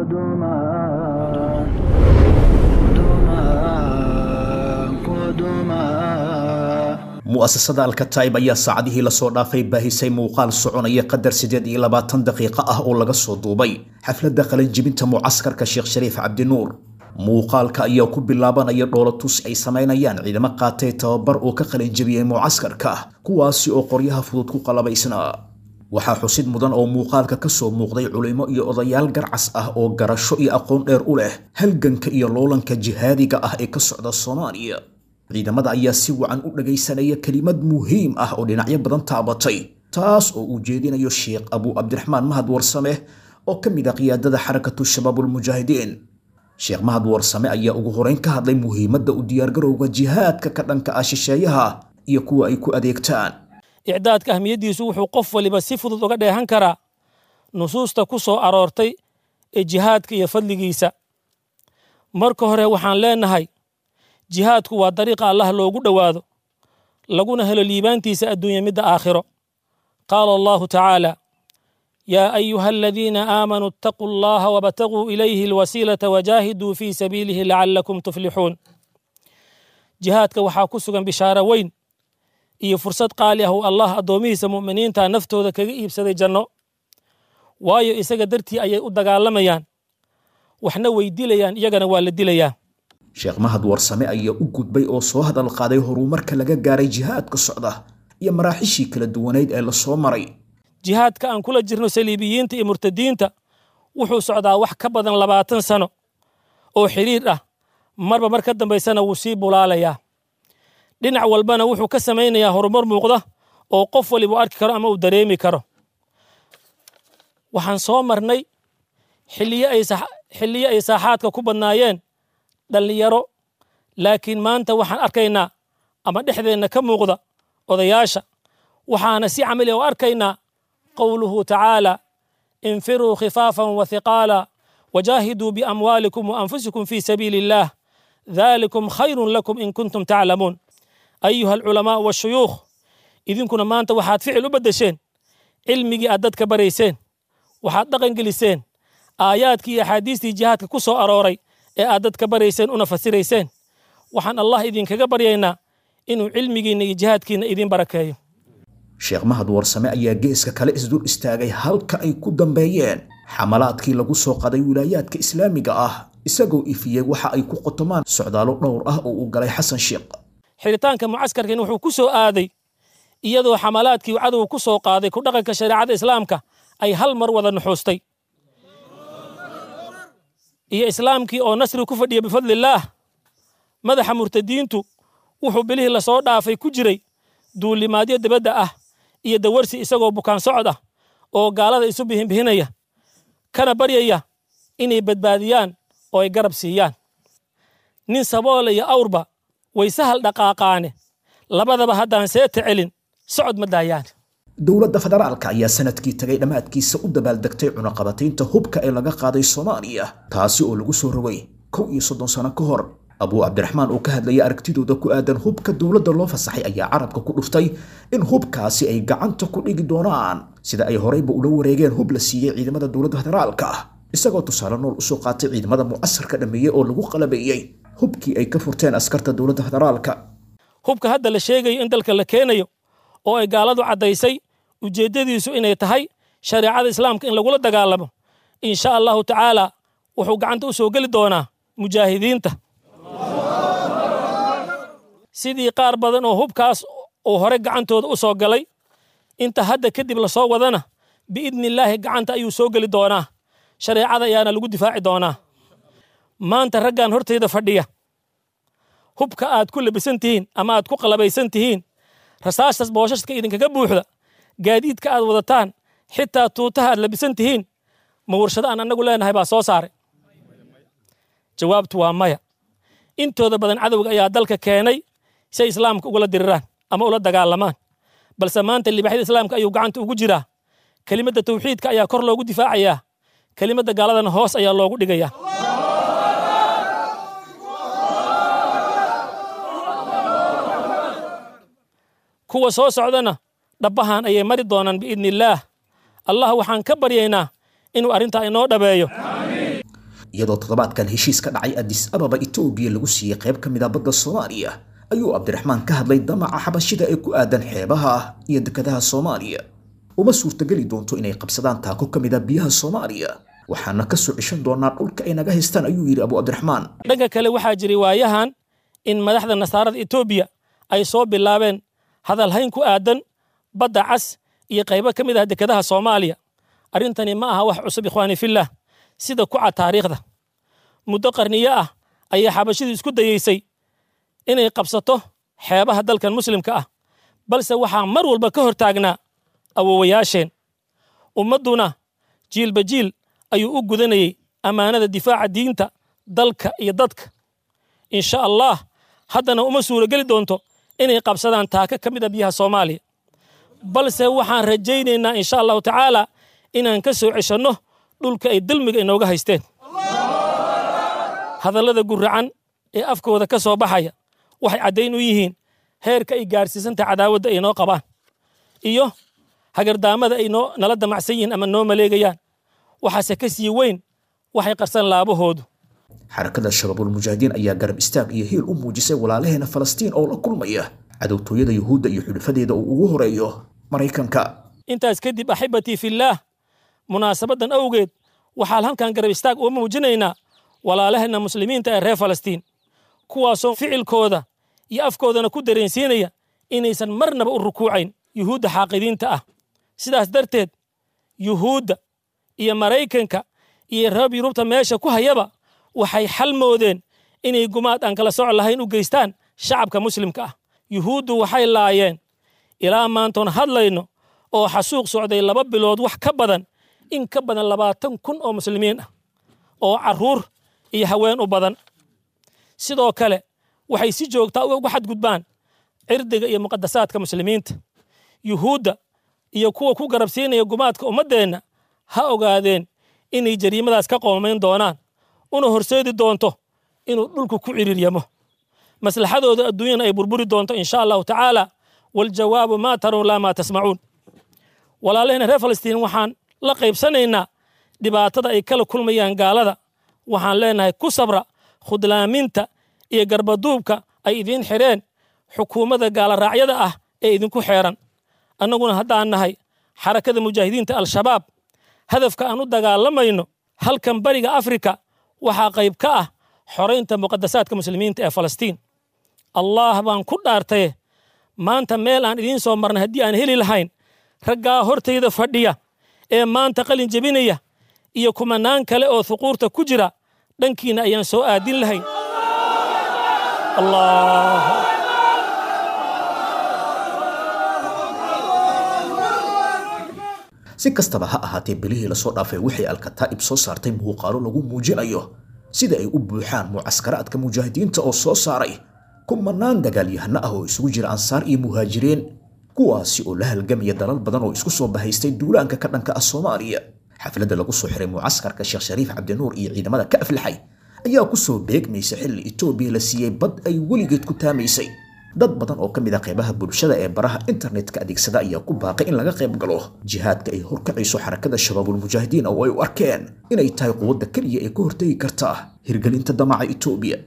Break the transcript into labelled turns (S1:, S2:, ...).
S1: قدما قدما قدما
S2: mu'asasada alkataib ayaa saacadihii lasoo dhaafay baahisay muuqaal soconaya qadar siddeed iyo labaatan daqiiqo ah oo laga soo duubay xafladda qalinjibinta mucaskarka sheekh shariif cabdinuur muuqaalka ayaa ku bilaabanaya dhoolatus ay samaynayaan ciidamo qaatay tababar oo ka qalinjibiyey mucaskarka kuwaasi oo qoryaha fudud ku qalabaysnaa waxaa xusid mudan oo muuqaalka ka soo muuqday culimo iyo odayaal garcas ah oo garasho iyo aqoon dheer u leh halganka iyo loolanka jihaadiga ah ee ka socda soomaaliya ciidamada ayaa si wacan u dhagaysanaya kelimad muhiim ah oo dhinacyo badan taabatay taas oo uu jeedinayo sheekh abuu cabdiraxmaan mahad warsame oo ka mid ah qiyaadada xarakatu shabaabulmujaahidiin sheekh mahad warsame ayaa ugu horeyn ka hadlay muhiimadda u diyaargarowga jihaadka ka dhanka ah shisheeyaha iyo kuwa ay ku adeegtaan
S3: icdaadka ahmiyaddiisu wuxuu qof waliba si fudud uga dheehan karaa nusuusta ku soo aroortay ee jihaadka iyo fadligiisa marka hore waxaan leenahay jihaadku waa dariiqa allah loogu dhowaado laguna helo liibaantiisa adduunya midda aakhiro qaala allahu tacaala yaa ayuha aladiina aamanuu ittaquu allaha wabtaguu ilayhi alwasiilata wajaahiduu fii sabiilihi lacalakum tuflixuun jihaadka waxaa ku sugan bishaaro weyn iyo fursad qaali ah uu allah addoomihiisa mu'miniinta naftooda kaga iibsaday janno waayo isaga dartii ayay u dagaalamayaan waxna way dilayaan iyagana waa la dilayaa
S2: sheekh mahad warsame ayaa u gudbay oo soo hadal qaaday horumarka laga gaaray jihaadka socda iyo maraaxishii kala duwanayd ee lasoo maray
S3: jihaadka aan kula jirno saliibiyiinta iyo murtadiinta wuxuu socdaa wax ka badan labaatan sano oo xidhiir ah marba mar ka dambaysana wuu sii bulaalayaa dhinac walbana wuxuu ka samaynayaa horumar muuqda oo qof waliba u arki karo ama uu dareemi karo waxaan soo marnay xilliyo ay xilliyo ay saaxaadka ku badnaayeen dhallinyaro laakiin maanta waxaan arkaynaa ama dhexdeenna ka muuqda odayaasha waxaana si camali u arkaynaa qowluhu tacaala infiruu khifaafan wa hiqaala wajaahiduu biamwaalikum wa anfusikum fii sabiili illaah dhalikum khayrun lakum in kuntum taclamuun ayuha alculamaa washuyuukh idinkuna maanta waxaad ficil u beddesheen cilmigii aad dadka barayseen waxaad dhaqan geliseen aayaadkii iyo axaadiistii jihaadka ku soo arooray ee aad dadka barayseen una fasirayseen waxaan allah idinkaga baryaynaa inuu cilmigiinna iyo jihaadkiinna idiin barakeeyo
S2: sheekh mahad warsame ayaa geeska kale isdul istaagay halka ay ku dambeeyeen xamalaadkii lagu soo qaday wilaayaadka islaamiga ah isagoo ifiyey waxa ay ku qotomaan socdaalo dhowr ah oo uu galay xasan sheekh
S3: xiritaanka mucaskarkan wuxuu ku soo aaday iyadoo xamalaadkii cadowga ku soo qaaday ku dhaqanka shareecada islaamka ay hal mar wada nuxuustay iyo islaamkii oo nasri ku fadhiya bifadlillaah madaxa murtadiintu wuxuu bilihii lasoo dhaafay ku jiray duulimaadyo dibadda ah iyo dawarsi isagoo bukaan socod ah oo gaalada isu bihinbihinaya kana baryaya inay badbaadiyaan oo ay garab siiyaan nin saboola iyo awrba way sahal dhaqaaqaane labadaba haddaan seeta celin socod ma daayaan
S2: dowladda federaalka ayaa sanadkii tagay dhammaadkiisa u dabaaldegtay cunaqabataynta hubka ee laga qaaday soomaaliya taasi oo lagu soo rogay kow iyo soddon sano ka hor abuu cabdiraxmaan oo ka hadlayay aragtidooda ku aadan hubka dowladda loo fasaxay ayaa carabka ku dhuftay in hubkaasi ay gacanta ku dhigi doonaan sida ay horeyba ula wareegeen hub la siiyey ciidamada dowladda federaalka ah isagoo tusaale nool usoo qaatay ciidamada mucasarka dhameeyey oo lagu qalabeeyey hubkii ay ka furteen askarta dowladda federaalka
S3: hubka hadda la sheegayo in dalka la keenayo oo ay gaaladu caddaysay ujeeddadiisu inay tahay shareecada islaamka in lagula dagaalamo insha allahu tacaala wuxuu gacanta u soo geli doonaa mujaahidiinta sidii qaar badan oo hubkaas uu hore gacantooda u soo galay inta hadda kadib lasoo wadana biidni illaahi gacanta ayuu soo geli doonaa shareecada ayaana lagu difaaci doonaa maanta raggan hortayda fadhiya hubka aad ku labisan tihiin ama aad ku qalabaysan tihiin rasaastas booshaska idinkaga buuxda gaadiidka aad wadataan xitaa tuutaha aad labisan tihiin ma warshado aan annagu leenahay baa soo saaray jawaabtu waa maya intooda badan cadowga ayaa dalka keenay si ay islaamka ugula diriraan ama ula dagaalamaan balse maanta libaaxyada islaamka ayuu gacanta ugu jiraa kelimadda tawxiidka ayaa kor loogu difaacayaa kelimadda gaaladana hoos ayaa loogu dhigayaa kuwa soo socdana dhabbahan ayay mari doonaan biidni illaah allah waxaan ka baryaynaa inuu arrintaa inoo dhabeeyo
S2: iyadoo toddobaadkan heshiis ka dhacay adis ababa etoobiya lagu siiyey qayb ka mid a badda soomaaliya ayuu cabdiraxmaan ka hadlay damaca xabashida ee ku aadan xeebaha iyo dekedaha soomaaliya uma suurtageli doonto inay qabsadaan taako ka mid a biyaha soomaaliya waxaana ka soo cishan doonaa dhulka ay naga haystaan ayuu yidhi abu cabdiraxmaan
S3: dhanka kale waxaa jiray waayahan in madaxda nasaarada etoobiya ay soo bilaabeen hadalhayn ku aadan badda cas iyo qaybo ka mid ah dekedaha soomaaliya arrintani ma aha wax cusub ikhwaani fillah sida ku cad taariikhda muddo qarniyo ah ayaa xabashidu isku dayeysay inay qabsato xeebaha dalkan muslimka ah balse waxaa mar walba ka hor taagnaa awowayaasheen ummadduna jiilba jiil ayuu u gudanayey ammaanada difaaca diinta dalka iyo dadka insha allah haddana uma suurogeli doonto inay qabsadaan taaka ka mid a biyaha soomaaliya balse waxaan rajaynaynaa insha allahu tacaala inaan ka soo ceshanno dhulka ay dulmiga inooga haysteen hadallada guracan ee afkooda ka soo baxaya waxay caddayn u yihiin heerka ay gaarsiisanta cadaawadda ay noo qabaan iyo hagardaamada ay noo nala damacsan yihiin ama noo maleegayaan waxaase ka sii weyn waxay qarsan laabahoodu
S2: xarakada shabaabulmujaahidiin ayaa garab istaag iyo hiil u muujisay walaalaheena falastiin oo la kulmaya cadowtooyada yuhuudda iyo xudhufadeeda uu ugu horeeyo maraykanka
S3: intaas kadib axibatii fillaah munaasabaddan awgeed waxaan halkan garab istaag uga muujinaynaa walaalaheenna muslimiinta ee reer falastiin kuwaasoo ficilkooda iyo afkoodana ku dareensiinaya inaysan marnaba u rukuucayn yuhuudda xaaqidiinta ah sidaas darteed yuhuudda iyo maraykanka iyo reer yurubta meesha ku hayaba waxay xal moodeen inay gumaad aan kala soco lahayn u geystaan shacabka muslimka ah yuhuuddu waxay laayeen ilaa maantoon hadlayno oo xasuuq socday laba bilood wax ka badan in ka badan labaatan kun oo muslimiin ah oo carruur iyo haween u badan sidoo kale waxay si joogtaa uga xadgudbaan cirdiga iyo muqadasaadka muslimiinta yuhuudda iyo kuwa ku garabsiinaya gumaadka ummaddeenna ha ogaadeen inay jariimadaas ka qoomamayn doonaan una horseedi doonto inuu dhulku ku ciriiryamo maslaxadooda adduunyana ay burburi doonto insha allahu tacaala waljawaabu maa tarow laa maa tasmacuun walaalaheen reer falastiin waxaan la qaybsanaynaa dhibaatada ay kala kulmayaan gaalada waxaan leenahay ku sabra khudlaaminta iyo garbaduubka ay idiin xidheen xukuumadda gaalaraacyada ah ee idinku xeeran annaguna haddaan nahay xarakada mujaahidiinta al-shabaab hadafka aan u dagaalamayno halkan bariga afrika waxaa qayb ka ah xoraynta muqadasaadka muslimiinta ee falastiin allah baan ku dhaartaye maanta meel aan idiin soo marnay haddii aan heli lahayn raggaa hortayda fadhiya ee maanta qalin jebinaya iyo kumanaan kale oo huquurta ku jira dhankiina ayaan soo aadin lahayn allah
S2: si kastaba ha ahaatee bilihii lasoo dhaafay waxay alkataa'ib soo saartay muuqaalo lagu muujinayo sida ay u buuxaan mucaskaraadka mujaahidiinta oo soo saaray kumanaan dagaalyahano ah oo isugu jira ansaar iyo muhaajiriin kuwaasi oo la halgamaya dalal badan oo isku soo bahaystay duulaanka ka dhanka ah soomaaliya xafladda lagu soo xiray mucaskarka sheekh shariif cabdinuur iyo ciidamada ka aflaxay ayaa ku soo beegmaysa xilli etoobiya la siiyey bad ay weligeed ku taamaysay dad badan oo ka mid a qaybaha bulshada ee baraha internetka adeegsada ayaa ku baaqay in laga qayb galo jihaadka ay horkacayso xarakada shabaabulmujaahidiin oo ay u arkeen inay tahay quwadda keliya ee ka hortegi karta hirgelinta damaca etoobiya